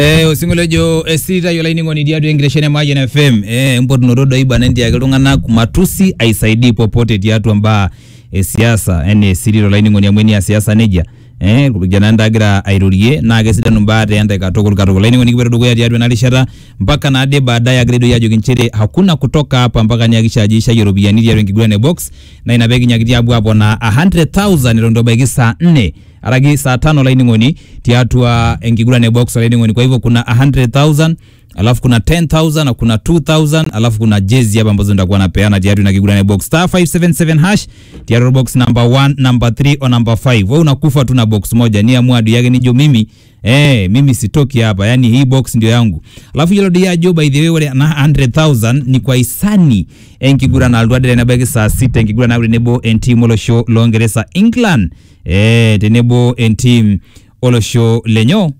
Eh, osinkolio ojo esita yiolo ainining'oni tiatua enkitesheni e Mayian FM eh, empotunoto doi bana entiaki iltung'anak matusi aisaidii popote tiatua mbaa esiasa enaa esiri tolainining'oni amu enia siasa nejia eh, irkijanani tagira airorie naa kesidanu mbaa teenta katukul katukul ainining'oni kipoito dukuya tiatua ena rishata mpaka naade baadaye agira doi ajoki nchere hakuna kutoka hapa mpaka nihakikisha ajo ishayie iropiyiani tiatua enkiguran e box na ina pekinyakitia apuo aponaa 100,000 eton itu ebaiki saa 4 araki saa tano laining'oni tiatua enkiguran e box laining'oni kwa hivyo kuna 100,000 alafu kuna 10,000 na kuna 2,000 alafu kuna jezi hapa ambazo nitakuwa napeana tiatua ina kiguran e box star 577 hash tiatua box number 1 number 3 o number 5 wewe unakufa tu na box moja ni amua adu yake nijo mimi Eh, mimi sitoki hapa yani hii box ndio yangu alafu yiolo doi ajo by the way ore na 100,000 ni kwa isani enkiguran altuadere nebaiki saa sita enkiguran nabo tenebo entim olosho loongeresa England eh, tenebo entim olosho lenyo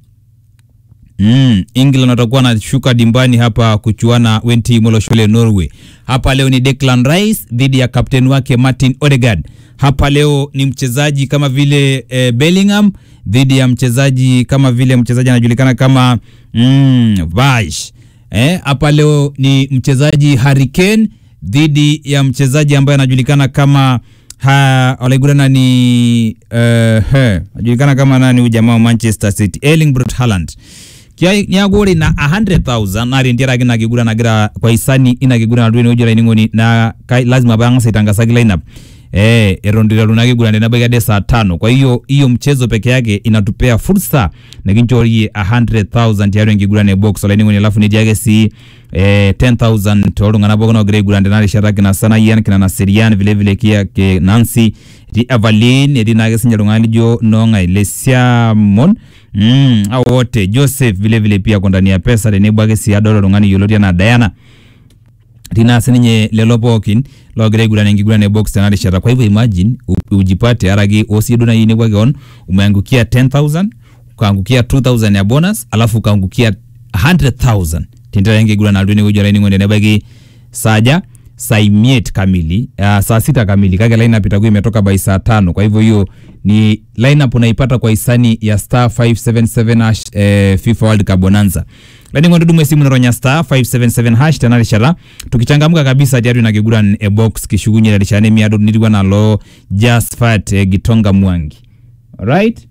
Mm, England watakuwa wanashuka dimbani hapa kuchuana wentim olosho le Norway. Hapa leo ni Declan Rice dhidi ya kapteni wake Martin Odegaard. Hapa leo ni mchezaji kama vile eh, Bellingham dhidi ya mchezaji kama vile mchezaji anajulikana kama mm, Vash. Eh, hapa leo ni mchezaji Harry Kane dhidi ya mchezaji ambaye anajulikana kama ha walaigurana ni uh, he anajulikana kama nani huyu jamaa wa Manchester City Erling Braut Haaland nyaguri na 100,000 nari ndiaraki nakigura nagira kwa isani inakigura nadwini ujo laining'oni na kai, lazima bang'asa itangasaki lineup eh eton itu iteru nakigura nenabaiki ade saa tano kwa hiyo hiyo mchezo peke yake inatupea fursa nikinchorie 100,000 tiatua enkiguran e box olaining'oni alafu netii ake sii eh, 10,000 toltung'anak pookin ogira aiguran tena rishata kina Sanayian kina Naserian vile vile kia ke Nancy etii Evelyn etii naake sinye iltung'anak lijo Nong'ai Lesiamon mm, hao wote Joseph vile vile pia ako ndani ya pesa tenebo ake sii adol oltung'ani yioloti anaa Diana tina sininye lelo pookin logira aiguran enkiguran e box tena rishata kwa hivyo imagine u- ujipate araki osie duo nai nekwa keon umeangukia 10000 ukaangukia 2000 ya bonus alafu ukaangukia 100000 tintera enkiguran altu enewueji olainining'oni nebaiki saja saa imiet kamili uh, saa sita kamili kake lineup itakuwa imetoka by saa tano kwa hivyo hiyo ni lineup unaipata kwa hisani ya star 577 hash eh, FIFA World Cup Bonanza laining'oni dumu esimu naronya star 577 hash tena rishata tukichangamka kabisa tiatu ina kiguran e box kishukunye rishata nemiado nitiwa nalo Jasfat eh, Gitonga Mwangi alright